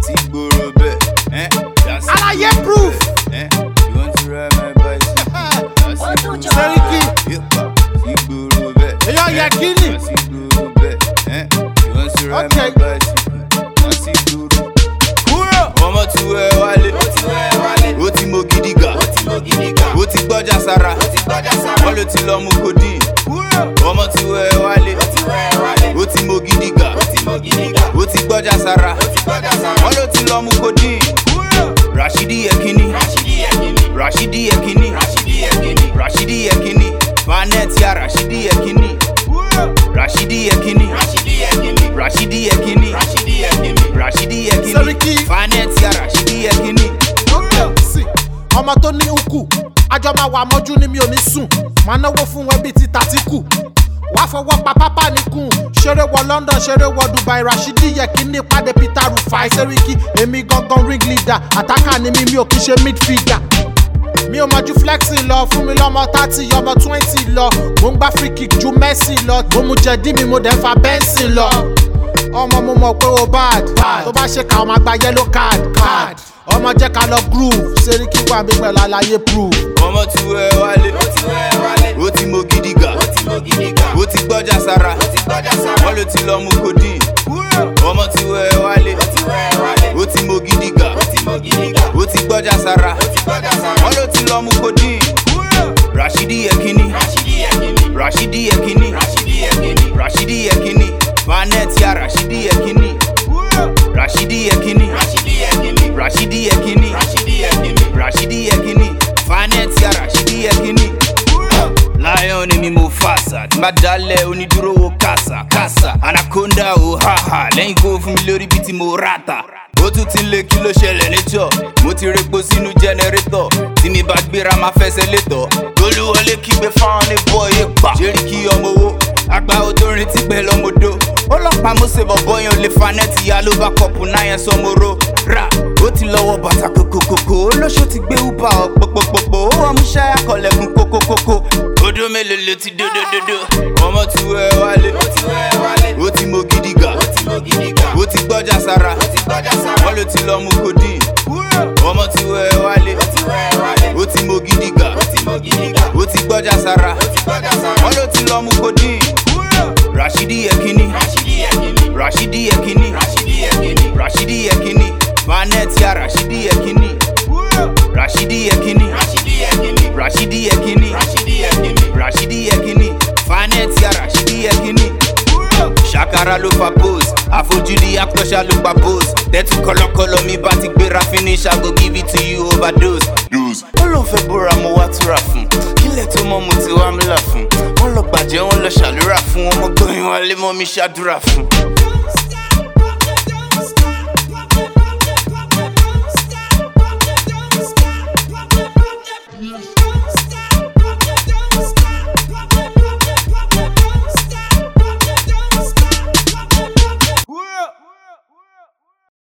sí gbòòrò bẹ́ẹ̀. ẹ́, dá sí Àlàyé gbòòrò proof. bẹ́ẹ̀. ẹ́, you want to ride my bicycle? dá sí gbòòrò Sẹ́ríkì. Yípa sí gbòòrò bẹ́ẹ̀. Èèyàn ẹ́, yẹ kíni. dá sí gbòòrò bẹ́ẹ̀. ẹ́, you want to ride Okay. my bicycle? dá sí gbòòrò. kúrò. ọmọ tí wẹ́ wálé. ó ti mọ gidi gà. ó ti gbọ́jà sára. wọ́n ló ti lọ mú codeine. ọmọ tí wẹ́ wálé. ó ti mọ gidi gà. ó ti gbọ́jà sára. wọ́n ló ti lọ mú codeine. rashidi yekini. rashidi yekini. rashidi yekini. vanet ya rashidi yekini. rashidi yekini. rashidi yekini. rashidi yekini. Seriki. vanet ya rashidi yekini. sí ọmọ tó ní ukù àjọ máa wà mọ́jú ni mi ò ní sùn máa náwó fún wọn bíi ti tàtíkù wàá fọwọ́ pa pápá nìkún ṣeré wọ london ṣeré wọ dubai rashidi yekini pàdé peter rufai seriki èmi gangan ring leader àtàkà ni mi mi ò kí ṣe midfielder mi ò mọ ju flexing lọ fún mi lọmọ thirty ọmọ twenty lọ mo ń gbá free kick ju messi lọ mo mu jẹ̀dí mi mo dẹ̀ fa bẹ́ǹsì lọ ọmọ mo mọ̀ pé o bad tó bá ṣe ká ọmọ àgbà yellow card card ọmọ jẹ́ ká lọ groove seriki wà mí pẹ̀lú àlàyé proof. ọmọ tí wẹ́ wálé. ó ti mọ gidi gà. ó ti gbọ́jà sára. wọ́n ló ti lọ mú codeine. ọmọ tí wẹ́ wálé. ó ti mọ gidi gà. ó ti gbọ́jà sára. wọ́n ló ti lọ mú codeine. rashidi yekini. rashidi yekini. rashidi yekini. vanet ya rashidi yekini. rashidi yekini. rashidi yekini. rashidi yekini. vanet ya rashidi yekini. lion ni mi mo fàṣà tí n bá dalẹ̀ onídúró wo kàṣà kàṣà anaconda o haha lẹ́yìn kó fún mi lórí bí tí mo rata ó tún ti lé kí ló ṣẹlẹ̀ níjọ́ mo ti repo sínú jẹnẹrétọ̀ tí mi bá gbéra máa fẹsẹ̀ létọ̀ olúwọlé kígbe fáwọn ní bọ́ọ̀yì pa ṣérí kí ọmọ owó àgbà odorin ti pẹ́ lọ́mọdó ọlọ́pàá mo ṣe bọ̀bọ́ yẹn ò lè fa nẹ́ẹ̀tì ya ló bá kọ̀pù náà yẹn sọmọ́rọ́ rà ó ti lọ́wọ́ bàtà kòkòkòkò olóṣó ti gbé uber ọ̀ pòpòpòpò ó wọ́n mú ṣáyà kọlẹ̀kùn kókókókó odó mélòó ló ti dódódódó ọmọ tí wẹ́ wálé ó ti mọ gidi gà ó ti gbọ́jà sára wọ́n ló ti lọ mú codeine ọmọ tí wẹ́ wálé ó ti mọ gidi gà ó ti gbọ́jà sára wọ́n ló ti lọ mú codeine rashidi yekini rashidi yekini rashidi yekini vanet ya rashidi yekini rashidi yekini rashidi yekini rashidi yekini vanet ya rashidi yekini ṣàkàrà ló fa pose àfojúdi akọ́ṣà ló pa pose tẹ́tù kọlọ́kọlọ́ mi bá ti gbéra finish i go give it to you overdose. dose. ó lóun fẹ́ bóra mo wá túra fún kílẹ̀ tó mọ́ mo ti wá mílà fún wọ́n lọ gbàjẹ́ wọ́n lọ ṣàlùrà fún ọmọ gbọ́yìn wálé mọ́ mi ṣàdúrà fún.